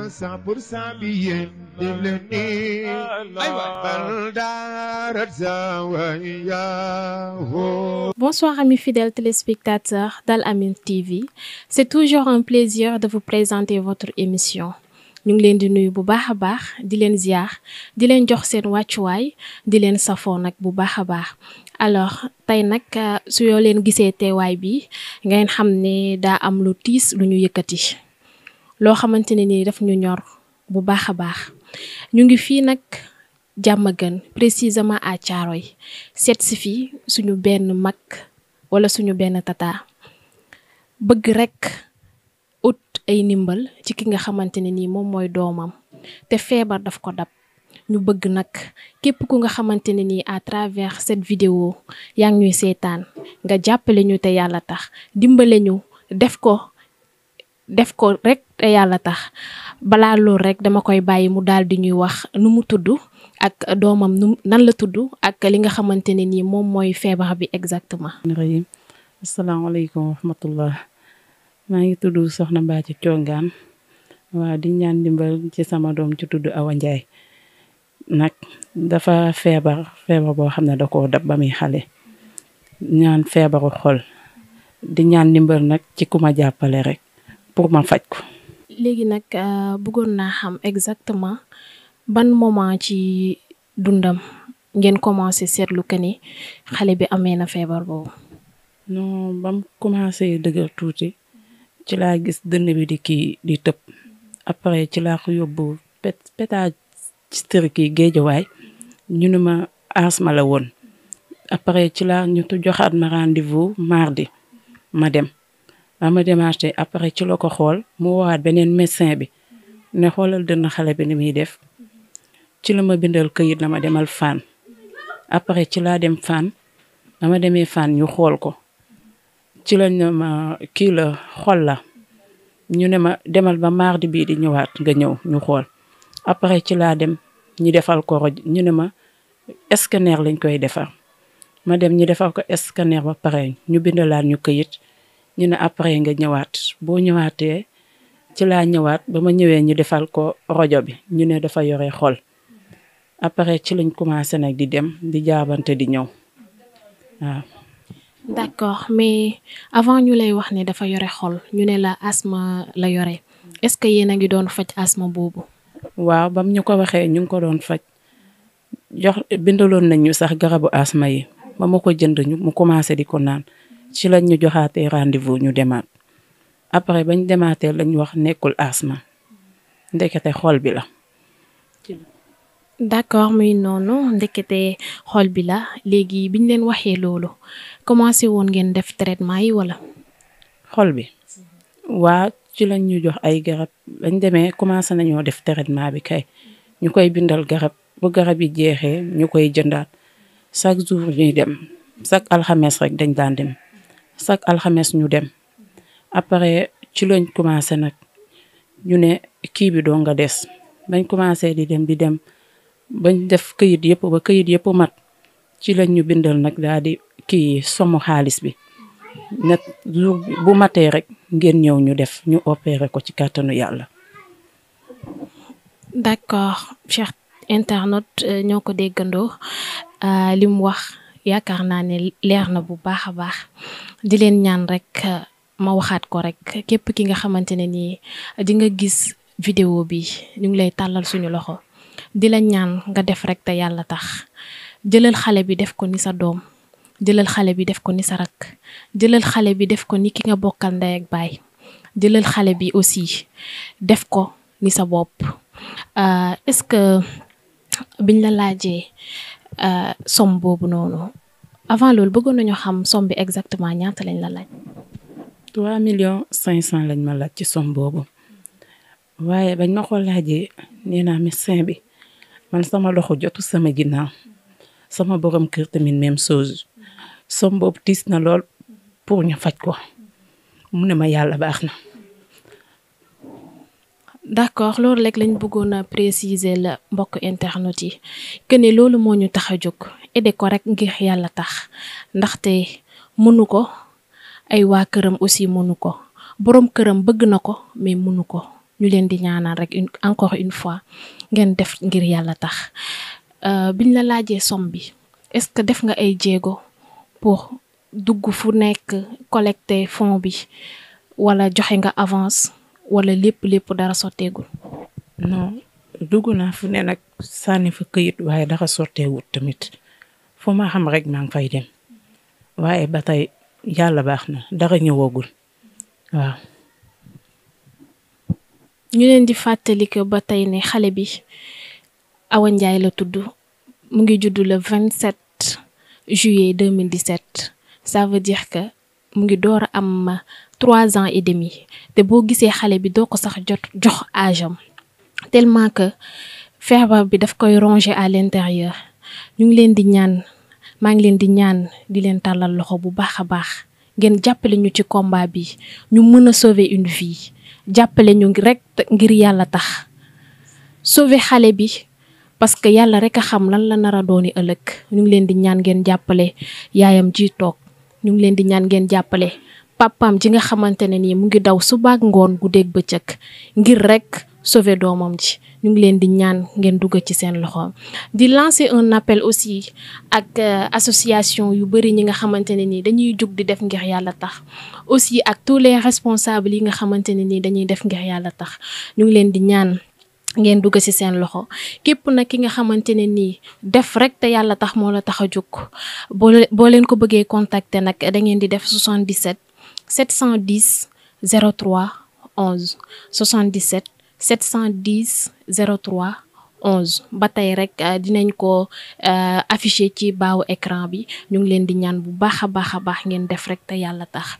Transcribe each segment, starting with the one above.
cent pour cent bi yéen di leen nii ay waay bal daarat zawaya Bonsoir amis fidèles téléspectateurs d'Al Amine TV. C'est toujours un plaisir de vous présenter votre émission. ñu ngi leen di nuyu bu baax a baax di leen ziar di leen jox seen wàccuwaay di leen safoo nag bu baax a baax alors tey nag su yoo leen gisee teewaay bi ngeen xam ne daa am lu tiis lu ñu yëkkati loo xamante ne ni daf ñu ñor bu baax a baax ñu ngi fii nag jàmm gën précisément à Thiaroye seet si fii suñu benn mag wala suñu benn tata bëgg rek ut ay ndimbal ci ki nga xamante ne nii moom mooy doomam te feebar daf ko dab ñu bëgg nag képp ku nga xamante ne nii à travers cette vidéo yaa ngi ñuy seetaan nga jàppale ñu te yàlla tax dimbale ñu def ko def ko rek te yàlla tax balaa loolu rek dama koy bàyyi mu daal di ñuy wax nu mu tudd ak doomam nu nan la tudd ak li nga xamante ne nii moom mooy feebar bi exactement. rahim asalaamaaleykum wa rahmatullah maa ngi tudd Soxna Mbacke Thiongaan waa di ñaan dimbal ci sama doom ci tudd Awa Ndiaye nag dafa feebar feebar boo xam ne da koo dab ba muy xale ñaan feebaru xol di ñaan dimbal nag ci ku ma jàppale rek pour ma faj ko. léegi nag bëggoon naa xam exactement ban moment ci dundam ngeen commencé seetlu que ni xale bi amee na feebar boobu. non ba mu commencé dëgër tuuti ci laa gis dënn bi di kii di tëb après ci laa ko yóbbu pét pétagisterie yi géejawaay ñu ne ma asma la woon après ci laa ñu joxaat ma rendez-vous mardi ma dem. ba ma démarché après ci la ko xool mu woowaat beneen médecin bi ne xoolal dënn xale bi ni muy def ci la ma bindal këyit la ma demal fan après ci laa dem fan ba ma demee fan ñu xool ko ci lañ ne ma kii la xol la ñu ne ma demal ba mardi bii di ñëwaat nga ñëw ñu xool après ci laa dem ñu defal ko roj ñu ne ma scanner lañ koy defar ma dem ñu defal ko scanner ba pare ñu bindalaat ñu këyit ñu ne après nga ñëwaat boo ñëwaatee ci laa ñëwaat ba ma ñëwee ñu defal ko rajo bi ñu ne dafa yore xol après ci lañ commencé nag di dem di jaabante di ñëw waaw. d'accord mais avant ñu lay wax ne dafa yore xol ñu ne la asthme la yore est-ce que yéen a ngi doon faj asthme boobu. waaw bam ñu ko waxee ñu ngi ko doon faj jox bindaloon nañ ñu sax garabu asthme yi ba ma ko jënd ñu mu commencé di ko naan. ci lañ ñu joxaatee rendez-vous ñu demaat après bañ demaatee lañ wax nekkul asma ndekete xol bi la. d'accord muy noonu ndekete xol bi la léegi biñ leen waxee loolu commencé woon ngeen def traitement yi wala. xol bi waa ci lañ ñu jox ay garab bañ demee commencé nañoo def traitement bi kay ñu koy bindal garab bu garab yi jeexee ñu koy jëndaat chaque jour ñuy dem chaque alxames rek dañ daan dem. chaque alxames ñu dem après ci lañ commencé nag ñu ne kii bi doo nga des bañ commencé di dem di dem bañ def këyit yëpp ba këyit yëpp mat ci lañ ñu bindal nag daal di kii somu xaalis bi nag jour bu matee rek ngeen ñëw ñu def ñu opéré ko ci kàttanu yàlla. d'accord cher internaute ñoo ko déggandoo li mu wax. yaakaar naa ne leer na bu baax a baax di leen ñaan rek ma waxaat ko rek képp ki nga xamante ne nii di nga gis vidéo bi ñu ngi lay tàllal suñu loxo di la ñaan nga def rek te yàlla tax jëlal xale bi def ko ni sa doom jëlal xale bi def ko ni sa rak jëlal xale bi def ko ni ki nga bokkal ndey ak baay jëlal xale bi aussi def ko ni sa bopp est-ce que biñ la laajee somme boobu noonu avant loolu bëggoon nañu xam somme bi exactement ñaata lañ la laaj. 3 millions 500 lañ ma laaj ci somme boobu waaye bañ ma ko laajee nee naa médecin bi man sama loxo jotu sama ginnaaw sama borom kër tamit même chose somme boobu tiis na lool pour ñu faj ko mu ne ma yàlla baax na. d'accord loolu rek lañ bëggoon a préciser la mbokk internet yi que ne loolu moo ñu tax a jóg aider ko rek ngir yàlla tax ndaxte mënu ko ay waa këram aussi mënu ko boroom këram bëgg na ko mais mënu ko ñu leen di ñaanal rek une encore une fois ngeen def ngir yàlla tax biñ la laajee somme bi est-ce que def nga ay jéego pour dugg fu nekk collecter fonds bi wala joxe nga avance wala lépp lépp dara sotteegul. non dugg naa fu ne nag sànni fa këyit waaye dara sotteewut tamit fu ma xam rek maa ngi fay dem waaye ba tey yàlla baax na dara ñëwagul waaw. ñu leen di fàttali que ba tey ne xale bi Awa Ndiaye la tudd mu ngi judd le 27 juillet 2017 ça veut dire que mu ngi door a am trois ans et demi te boo gisee xale bi doo ko sax jot jox âge am tellement que feebar bi daf koy ronger à l'intérieur ñu ngi leen di ñaan maa ngi leen di ñaan di leen tàllal loxo bu baax a baax ngeen jàppale ñu ci combat bi ñu mën a sauver une vie jàppale ñu rek ngir yàlla tax sauver xale bi parce que yàlla rek a xam lan la nar a dooni ëllëg ñu ngi leen di ñaan ngeen jàppale yaayam ji toog ñu ngi leen di ñaan ngeen jàppale papaam ji nga xamante ne nii mu ngi daw subaak ngoon guddeeg bëccëg ngir rek sauver doomam ji ñu ngi leen di ñaan ngeen dugg ci seen loxo di lancer un appel aussi ak association yu bari ñi nga xamante ne nii dañuy jug di def ngir yàlla tax aussi ak tous les responsables yi nga xamante ne nii dañuy def ngir yàlla tax ñu ngi leen di ñaan ngeen dugg ci seen loxo képp nag ki nga xamante ne nii def rek te yàlla tax moo la tax a jóg boo boo leen ko bëggee contacter nag da ngeen di def 77 710 03 11 77 710 03 11 ba tey rek dinañ ko afficher ci baawu écran bi ñu ngi leen di ñaan bu baax a baax a baax ngeen def rek te yàlla tax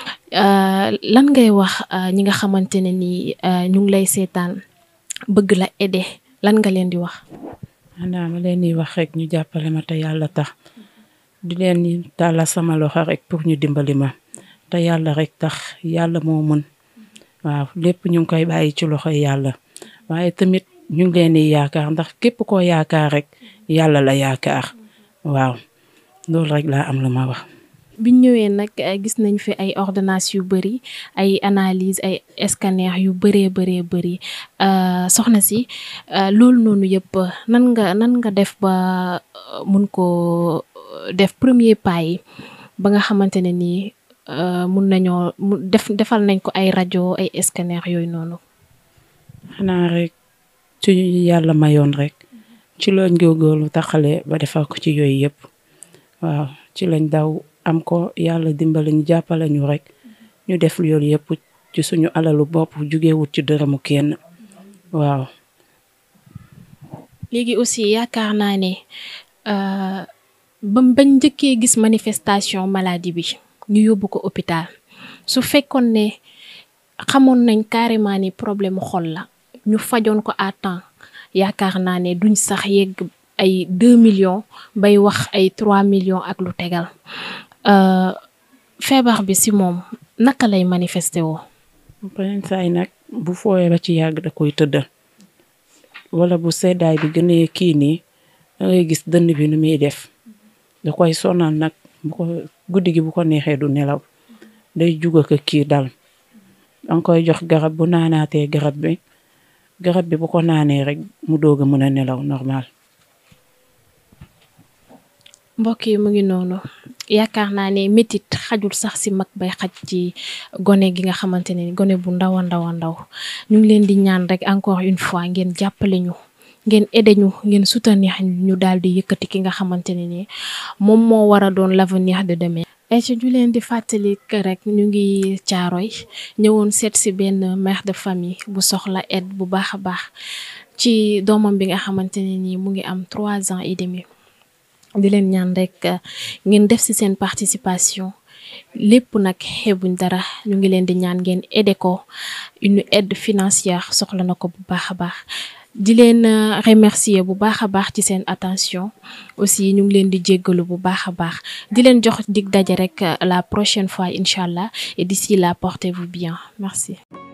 lan ngay wax ñi nga xamante ne nii ñu ngi lay seetaan bëgg la aider lan nga leen di wax. xanaa ma leen di wax rek ñu jàppale ma te yàlla tax di leen di tàllal sama loxo rek pour ñu dimbali ma te yàlla rek tax yàlla moo mën waaw lépp ñu ngi koy bàyyi ci loxo yàlla waaye tamit ñu ngi leen di yaakaar ndax képp koo yaakaar rek yàlla la yaakaar waaw loolu rek laa am lu ma wax. biñ ñëwee nag gis nañ fi ay ordonnances yu bëri ay analyse ay scanner yu bëree bëree bëri soxna si loolu noonu yëpp nan nga nan nga def ba mun ko def premier pas yi ba nga xamante ne nii mun nañoo mu def defal nañ ko ay rajo ay scanner yooyu noonu. xanaa rek ci yàlla mayoon rek ci lañ góorgóorlu taxale ba defal ko ci yooyu yëpp waaw ci lañ daw. am ko yàlla dimbali ñu jàppale ñu rek ñu def loolu yëpp ci suñu alalu bopp jugewut ci dërëmu kenn waaw. léegi aussi yaakaar naa ne ba bañ njëkkee gis manifestation maladie bi ñu yóbbu ko hôpital su fekkoon ne xamoon nañ carrément ni problème xol la ñu fajoon ko à temps yaakaar naa ne duñ sax yegg ay deux millions bay wax ay trois millions ak lu tegal. feebar bi ci moom naka lay manifesté woo. beneen saay nag bu fooyee ba ci yàgg da koy tëddal wala bu seddaay bi gënee kii nii da ngay gis dënn bi nu muy def da koy sonal nag bu ko guddi gi bu ko neexee du nelaw day juga ko kii dal danga koy jox garab bu naanaatee garab bi garab bi bu ko naanee rek mu doog a mën a nelaw normal. mbokk yi mu ngi noonu yaakaar naa ne métit xajul sax ci mag bay xaj ci gone gi nga xamante ne gone bu ndaw a ndaw a ndaw ñu ngi leen di ñaan rek encore une fois ngeen jàppale ñu ngeen aidé ñu ngeen soutenir ñu daal di yëkkati ki nga xamante ne ni moom moo war a doon l'avenir de demain. et ñu leen di fàttali que rek ñu ngi caaroy ñëwoon seet ci benn mère de famille bu soxla aide bu baax a baax ci doomam bi nga xamante ne ni mu ngi am trois ans et demi. di leen ñaan rek ngeen def ci seen participation lépp nag xeebuñ dara ñu ngi leen di ñaan ngeen aider ko une aide financière soxla na ko bu baax a baax di leen remercier bu baax a baax ci seen attention aussi ñu ngi leen di jéggalu bu baax a baax di leen jox dig daje rek la prochaine fois incha allah et d'ici là portez-vous bien merci